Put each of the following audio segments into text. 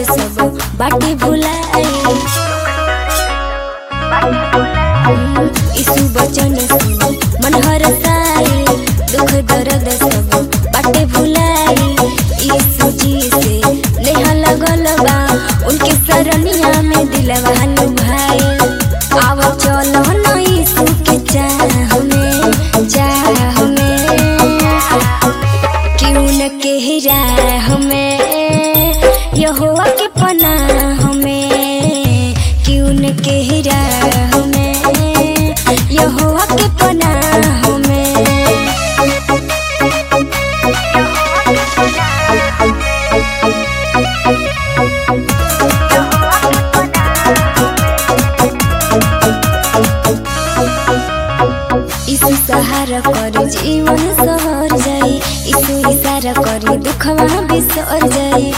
सब बाटे भुलाए यीशु बचन सुन मन हरसाए दुख दर्द सब बाटे भुलाए यीशु जी से नेहा लगल बा उनके सरनिया में दिलवा लुभाए आव चलो न यीशु के चाह में चाह में क्यों न केहरा हमें यहोवा के पनाह हमें क्यों न केहरा हमें यहोवा के पनाह हमें यीशु सहारा कर जीवन सहर जाई यीशु इशारा करी दुखवा बिसर जाई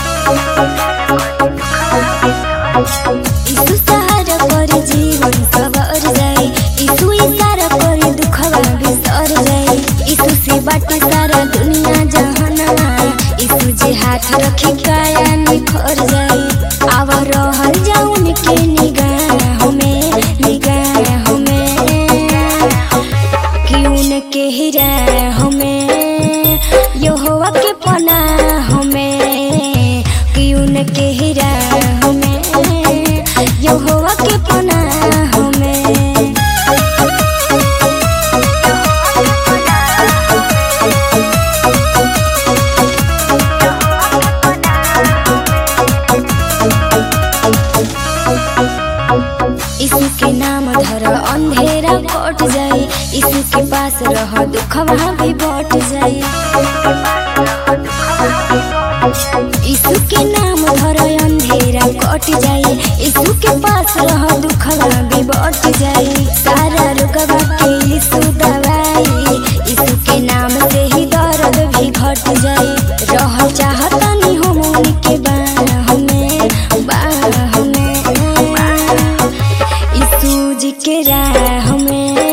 यीशु सहारा कर जीवन सवर जाई यीशु इशारा करी दुखवा बिसर जाई यीशु से बाटे सारा दुनिया जहाना यीशु जे हाथ रखी काया निखर जाई आव रहल जाउन के निगाह में निगाह में क्यों न केहरा हमें यहोवा के पना हमें क्यों न केहरा हमें यहोवा के पना हमें यीशु के नाम धर अंधेरा कट जाई यीशु के पास रह दुखवा भी बट जाई यीशु के नाम धर अंधेरा कट जाई यीशु के पास रह दुखवा भी बट जाई सारा रोगवा के यीशु दवाई यीशु के नाम से ही दर्द भी घट जाई रह चाहतनी हम उनके बाह में बाह में यीशु जी के राह में